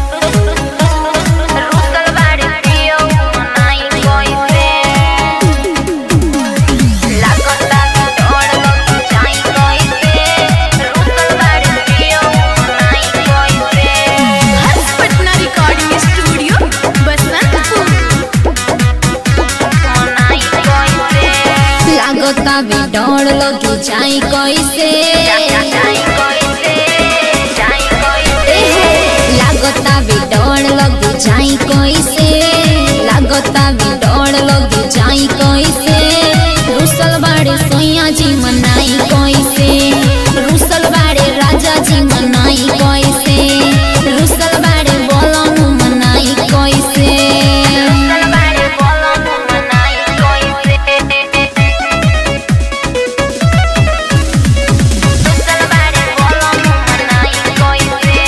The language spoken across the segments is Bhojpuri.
रुसल बाड़े पियो मनाई कइसे लागता डर लगी जाई कइसे रुसल बाड़े पियो मनाई कइसे हर्ष पटना रिकॉर्डिंग स्टूडियो बसंतपुर मनाई कइसे लागता भी डर लगी जाई कैसे जाई कइसे जाई कइसे लागता भी डर लगी जाई कैसे लागता भी डर लगी जाई कैसे रुसल बाड़े सोया जी मनाई कैसे रुसल बाड़े राजा जी मनाई कैसे रुसल बाड़े बोलम मनाई कैसे रुसल बाड़े बोलम मनाई कइसे रुसल बाड़े बोलम मनाई कइसे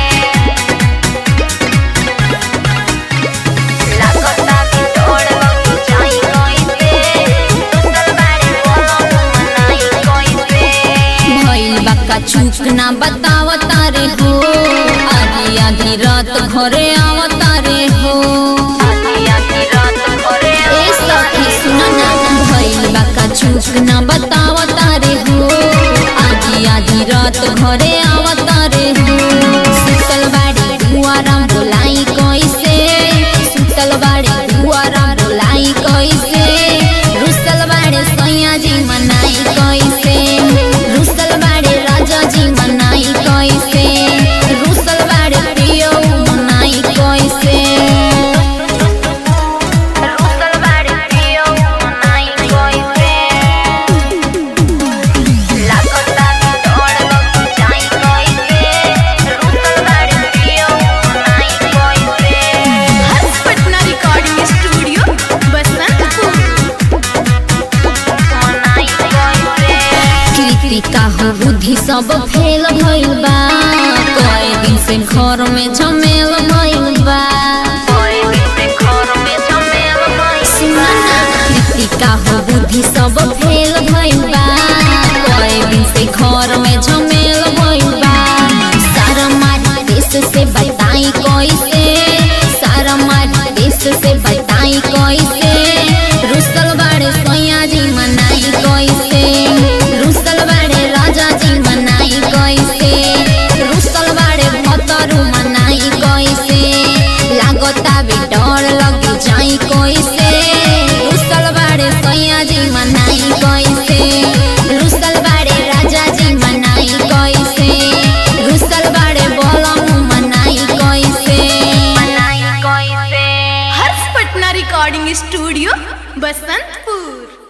लागता कि डर लगी जाई कइसे रुसल बाड़े बोलम मनाई कइसे भइल बाका चूक ना बतावता रे हो आधी आधी रात घरे आवता रे हो आधी आधी रात घरे ए सखी सुन ना भइल बाका चूक ना बतावता रे हो आधी आधी रात घरे आवता रे हो सुतल बाड़ी दुआरा बोलाई कैसे सुतल बाड़ी दुआरा बोलाई कैसे रुसल बाड़े सैया जी मनाई कैसे रुसल बाड़े राजा जी मनाई कैसे रुसल बाड़े प्रियो मनाई कैसे रुसल बाड़े पियो मनाई कइसे लागता कि डर लगी जाई कइसे रुसल बाड़े पियो मनाई कइसे हर्ष पटना रिकॉर्डिंग स्टूडियो बसंतपुर मनाई कइसे कृतिका हो बुद्धि सब फेल भइल बा कई दिन से घर में झमेल भइल बा कोई दिन से घर में झमेल भइल सुना ना कृतिका हो बुद्धि सब फेल भइल बा कई दिन से घर में झमेल भइल बा सारा मारी देश से बताई कैसे सारा मारी देश से बताई कैसे रुसल बाड़े सैया जी मनाई कैसे रुसल बाड़े राजा जी मनाई कैसे रुसल बाड़े भतरू मनाई कैसे लागता भी डर लगी जाई कैसे रुसल बाड़े सैया जी मनाई कैसे रुसल बाड़े राजा जी मनाई कैसे रुसल बाड़े बोलम मनाई कैसे मनाई कइसे हर्ष पटना रिकॉर्डिंग स्टूडियो बसंतपुर